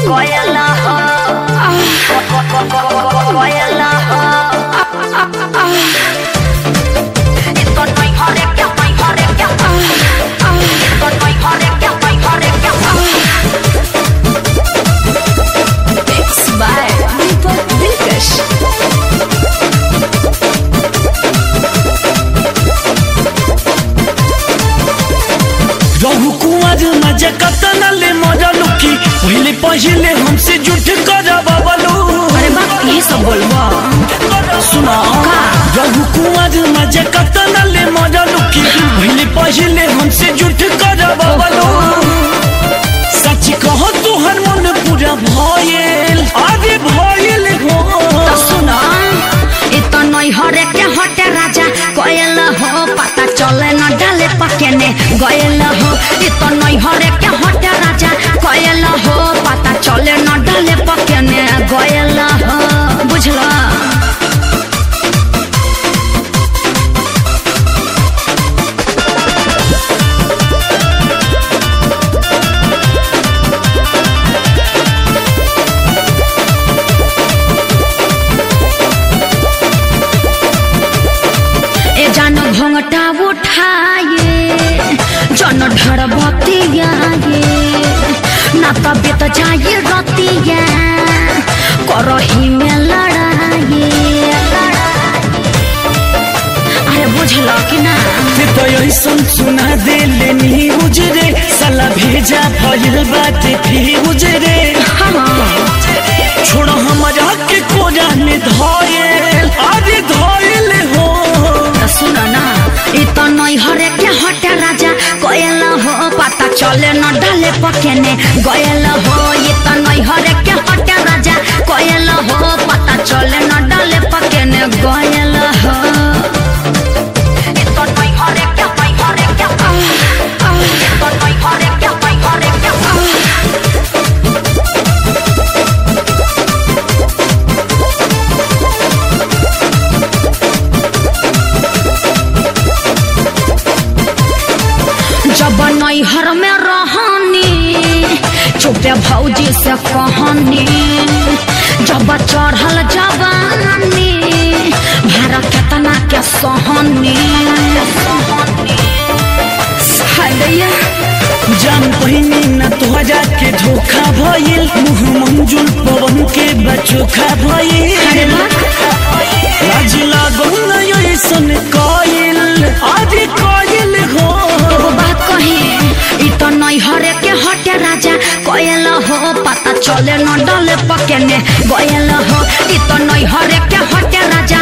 Koyala ho. Koyala ho. Ito no'y horek ya, no'y horek ya. Ito no'y horek ya, no'y horek ya. Mix by Deepak Dilkash. रहु कुंवर मजा कतन ले मजा लुकी पहले पहले हमसे जुट कर बबलू अरे बाप ये सब बोलबा सुना रहु कुंवर मजा कतन ले मजा लुकी पहले पहले हमसे जुट कर बबलू सच कहो तुहर मन पूरा भयल अरे भयल हो तो सुनो ito नई हरे के हटे राजा कोयल हो पता चले न डाले पकेने गयल हो ito नई हरे के हटे राजा कोयल हो पता चले न डाले पकेने गयल हो बुझला ए जानो घोंघटा उठाए जन ढर बतियाए ना तबियत जाए रतिया करही में लड़ाए अरे बुझल कि ना ते तो ऐसन सुना दे लेनी उजरे साला भेजा भइल बाटे फ्यूज रे छोड़ हमारा के कोरा में धोयल अरे धोयल हो त सुन ना इ त नै हरे के हटे राजा गयल हो पता चले न डाले पकेने गयल हो इ त नै हरे के हटे राजा गयल हो पता चले न डाले पकेने गयल हो इ त नै हरे के नै हरे के इ त नै हरे के नै हरे के जब नैहर में रहनी चुपे भौजी से कहनी जब चढ़ल जवानी भार केतना के सहनी हाय जान पहिनी न तोहरा के धोखा भइल मुँह मंजुल पवन के बचोखा भइल अरे लाज लागल न ऐसन कइल अरे कइल हो एगो बात कही इ त नैहरे के हटे राजा गयल हो पता चले न डले पकेने गयल हो इ त नैहरे के हटे राजा